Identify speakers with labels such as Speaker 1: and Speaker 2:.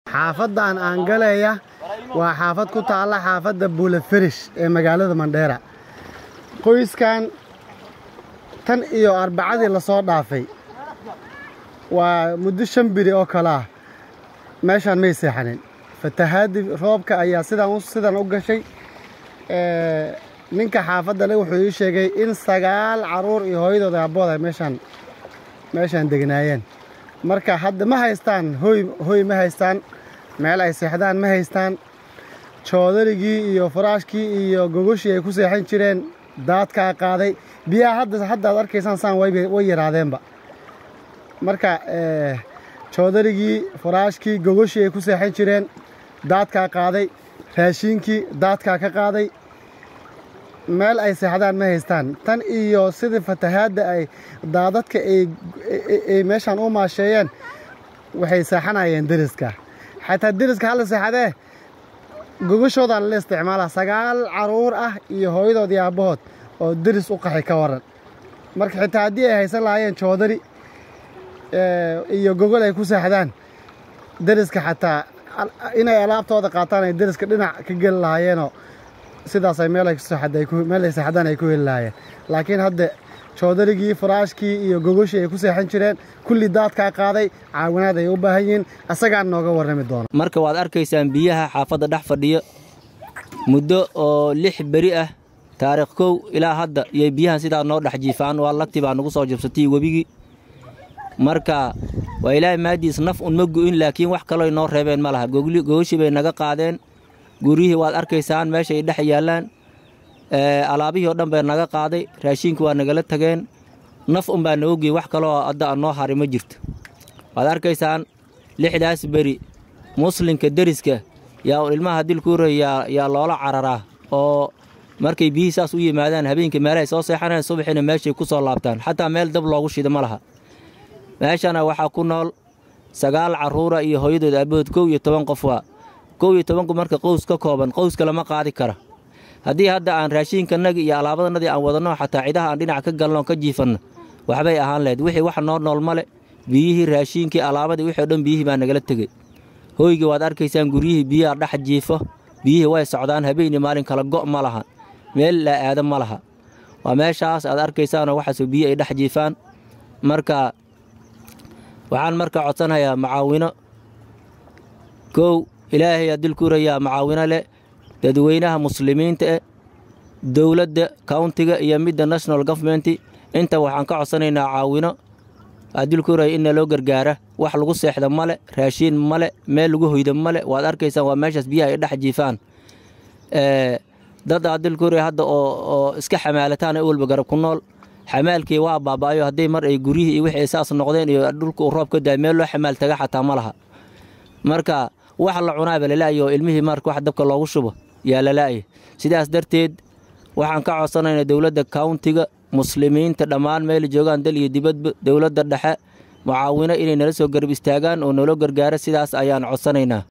Speaker 1: xaafaddan aan galeeya waa xaafad ku taalla xaafadda buulaferish ee magaalada mandheera qoyskan tan iyo arbacadii lasoo dhaafay waa muddo shan biri oo kale ah meeshaan may seexanin fatahaadii roobka ayaa sidaan sidan u gashay ninka xaafadda le wuxuu ii sheegay in sagaal carruur iyo hooyadooda aabbood ay meeshaan meeshaan degnaayeen marka hadda ma haystaan hoy hoy ma haystaan meel ay seexdaan ma haystaan joodarigii iyo faraashkii iyo gogoshii ay ku seexan jireen daadkaa qaaday biyaha hadda hadda aad arkaysaan saan way yaraadeenba marka joodarigii faraashkii gogoshii ay ku seexan jireen daadkaa qaaday raashiinkii daadkaa ka qaaday meel ay seexdaan ma haystaan tan iyo sidii fatahaadda ay daadadka ay meeshaan u maasheeyeen waxay seexanayeen deriska xataa deriska hala seexadee gogashoodan la isticmaalaa sagaal carruur ah iyo hooyadood iyo aabbahood oo deris u qaxay ka waran marka xitaa haddii ay haysan lahaayeen joodari iyo gogol ay ku seexdaan deriska xataa inay alaabtooda qaataan ay deriska dhinac ka geli lahaayeenoo sidaasay meel meel ay seexdaan ay ku heli lahaayeen laakiin hadda joodarigii faraashkii iyo gogoshii ay ku seexan jireen kulli daadkaa qaaday caawinaad ay u baahan yihiin asagaan nooga warrami doona
Speaker 2: marka waad arkaysaan biyaha xaafadda dhex fadhiyo muddo oo lix beri ah taariikh kow ilaa hadda iyo biyahan sidaa noo dhex jiifaan waa lagti baa nagu soo jabsatay webigii marka waa ilaahay maadiis naf un ma gu'in laakiin wax kaloo noo reebeen ma laha gogoshii bay naga qaadeen guryihii waad arkaysaan meeshaay dhex yaallaan alaabihii oo dhan bay naga qaaday raashiinki waa nagala tageen naf un baa naga gey wax kaloo adda noo hari ma jirto waad arkaysaan lixdaas beri muslinka deriska yaa ilmaha dilkuura yaa loola cararaa oo markay biyihii saas u yimaadaan habeenkii meelahay soo seexaneen subaxiina meeshay ku soo laabtaan xataa meel dab loogu shida ma laha meeshana waxaa ku nool sagaal carruura iyo hooyadood aabahood kow iyo toban qof waa kow iyo tobanku marka qows ka kooban qowska lama qaadi kara haddii hadda aan raashiinkanagi iyo alaabadanadii aan wadanno xataa cidaha aan dhinac ka galno ka jiifanno waxbay ahaan lahayd wixii wax noo nool male biyihii raashiinkii alaabadii wixii o dhan biyihii baa nagala tegey hoygii waad arkaysaan guryihii biyaha dhex jiifo biyihii way socdaan habeenii maalin kala go' ma laha meel laa aada ma laha waa meeshaas aad arkaysaanoo waxaasoo biyi ay dhex jiifaan marka waxaan marka codsanayaa macaawino kow ilaahay aa dilkuurayaa macaawino leh dadweynaha muslimiinta eh dowladda countiga iyo midda national governmenti inta waxaan ka codsanaynaa caawino adilkuuraya in naloo gargaara wax lagu seexda male raashiin male meel lagu hoyda male waad arkaysaan waa meeshaas biyaha ay dhex jiifaan dad adilkuuraya hadda oo iska xamaalataan ee walba garab ku nool xamaalkii waa baaba'ayo hadday mar ay guryihii iyo wixii saas noqdeen iyo dhulka uu roob ka daay meel loo xamaal taga xataa ma laha marka wax la cunaaba lala'yo oo ilmihii marka wax dabka loogu shubo yaa lala'ya sidaas darteed waxaan ka codsanaynaa dowladda countiga muslimiinta dhammaan meel joogaan dal iyo dibadba dowladda dhexe mucaawino inay nala soo garab istaagaan oo naloo gargaaro sidaas ayaan codsanaynaa